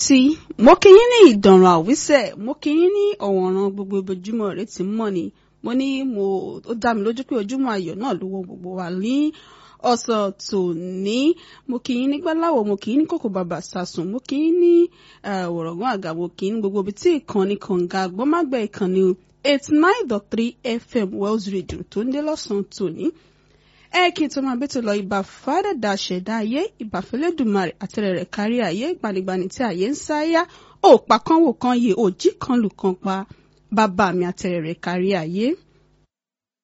tí mo kí yín ní ìdànràn àwísẹ̀ mo kí yín ní ọ̀wọ̀nràn gbogbo ojoojúmọ́ rẹ ti mọ́ ni mo ní mo ó dá mi lójú pé ojúmọ́ ayọ̀ náà ló wọ gbogbo wa ní ọ̀sán tòní mo kí yín ní gbáláwọ̀ mo kí yín ní kòkò bàbà sàsùn mo kí yín ní wọ̀rọ̀gán àga mo kí yín ní gbogbo ibi tí ìkànnì kànga àgbọ́mágbẹ́ ìkànnì eighty nine dot three fm wells radio tó ń dé lọ́sàn-án tòní ẹ kí n tó máa bẹ́tò lọ ìbà fàdàdà ṣẹ̀dá ayé ìbà fẹlẹ́dùmarè àtẹ̀rẹ̀ rẹ̀ kárí ayé gbanigbani tí ayé ń sáyà òòpà kan wò kan yè òjì kan lù kan pa bàbá mi àtẹ̀rẹ̀ rẹ̀ kárí ayé